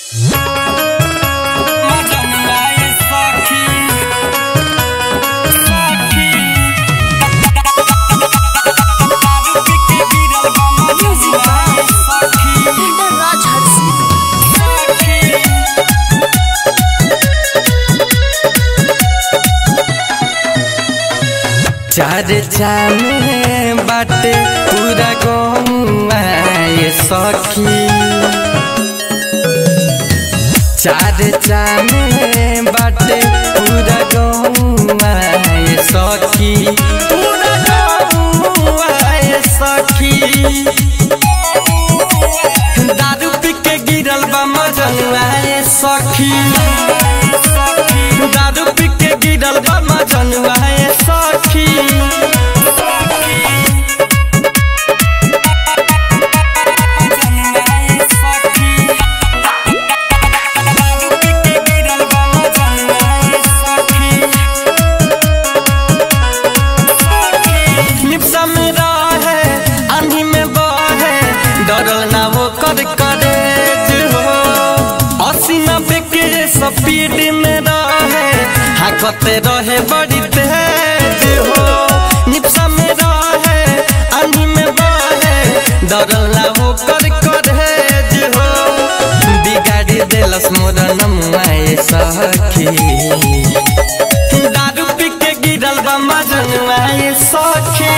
Raj Hudson. चार चामे बाटे पूरा गौआ ये सखी चार चामे बाटे पूरा गौआ ये सखी पूरा गौआ ये सखी दारू पी के गिरल बा मजनुआ ये सखी दारू पी के गिरल बा मजनुआ ये सखी निपसा में रहे आंधी में बहे डरल ना वो कर करे हो अस्सी नब्बे के स्पीड में रहे हाकते रहे बड़ी तेज हो निपसा में रहे आंधी में बहे डरल ना वो कर करे हो बिगाड़ी देलस मोर नमुआए सखी दारू पी के गिरल बा मजनुआ ये सखी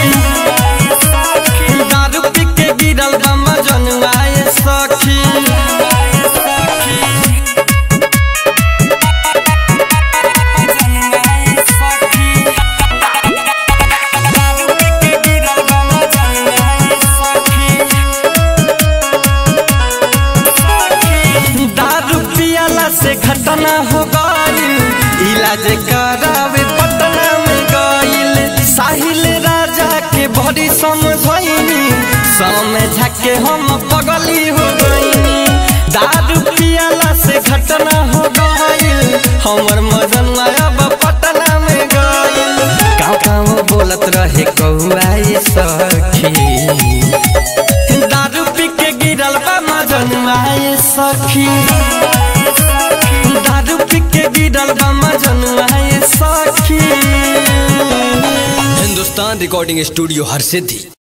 दारू पी के गिरल बा मजनुआ ये सखी दारू पियाला से घटना हो गई इलाज करावे पटना में गईल साहिल राजा के बड़ी समझनी समझा के हम पगली हो गईनी दारू पियाला से घटना हो गईल हमर मदन अब पटना में गईल गाँव गाँव बोलत रहे कौआ ये सखी दारू पी के गिरल बा मजनुआ ये सखी दारू पी के गिरल बा मजनुआ ये सखी हिंदुस्तान रिकॉर्डिंग स्टूडियो हर सिद्धि